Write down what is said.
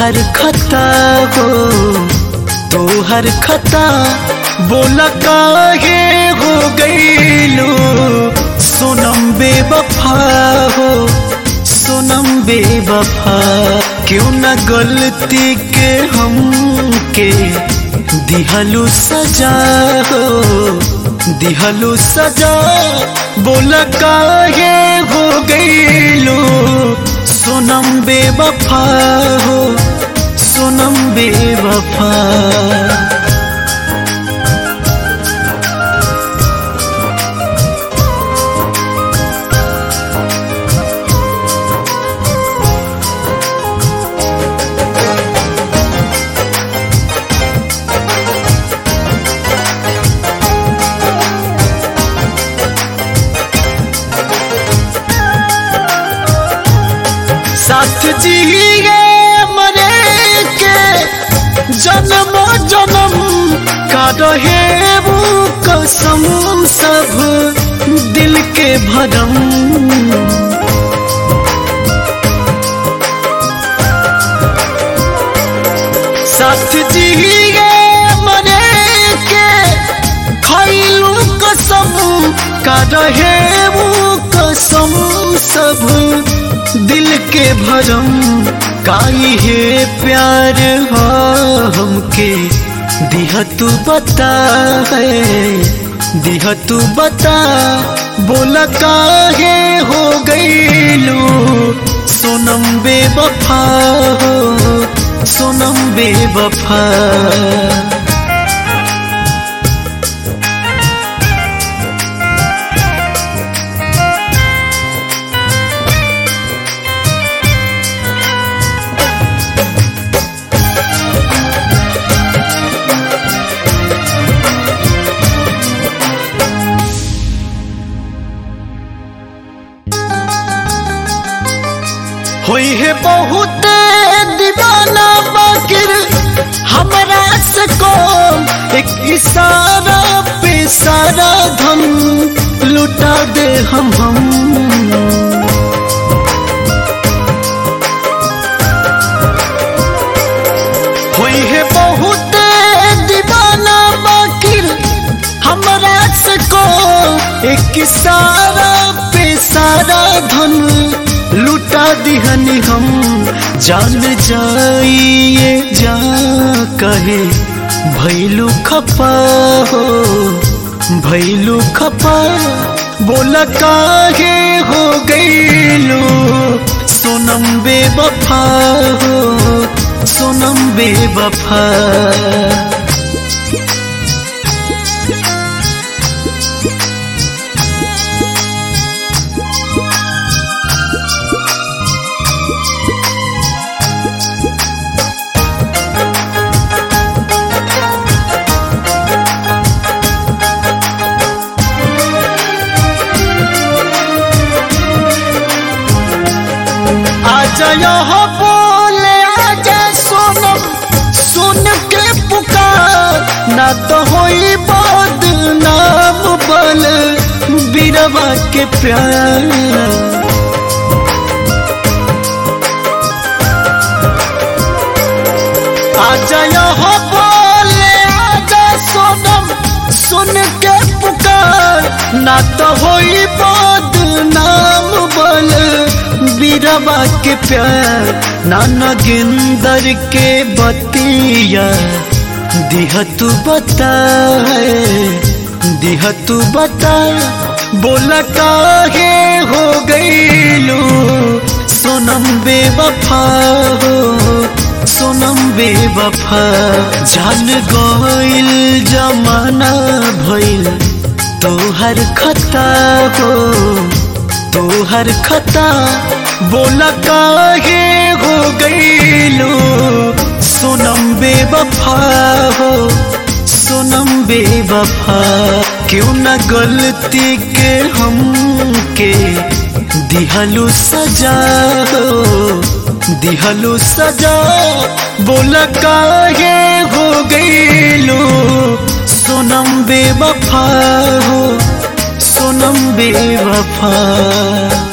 तोहर खता हो तोहर खता बोला काहे हो गईलो सोनम बेवफा हो सोनम बेवफा क्यों न गलती के हम के दिहलू सजा हो दिहलू सजा बोला काहे हो गईलो सोनम बेवफा हो सोनम बेवफा साथ जिए मरे के जन्म जन्म का रहे वो कसम सब दिल के भरम साथ जिए मरे के खैलू कसम का रहे वो कसम सब दिल के भरम काई है प्यार हो हमके दिह तू बता है दिह तू बता बोला काहे हो गईलू सोनम बेवफा हो सोनम बेवफा होई है बहुत दीवाना बाकिर हमरा से कौन एक इशारा पे सारा धम लुटा दे हम हम होई है बहुत दीवाना बाकिर हमरा से कौन एक इशारा पे सारा धन लुटा दिहनी हम जान जाइए जा कहे भैलू खपा हो भैलू खपा बोला काहे हो गईलू सोनम बेवफा हो सोनम बेवफा आजा यहाँ बोले आजा सोनम सुन के पुकार ना तो होई बदनाम बल बीरवा के प्यार आजा यहाँ बोले आजा सोनम सुन के पुकार ना तो होई बदनाम बल बीरवा के प्यार नाना गिंदर के बतिया दिह तू बता दिह तू बता बोला काहे हो गईलू सोनम बेवफा हो सोनम बेवफा जान गईल जमाना भइल तोहर खता हो तोहर खता बोला काहे हो गईलू सोनम बेवफा हो सोनम बेवफा क्यों न गलती के हम के दिहलू सजा हो दिहलू सजा बोला काहे हो गईलू सोनम बेवफा हो सोनम बेवफा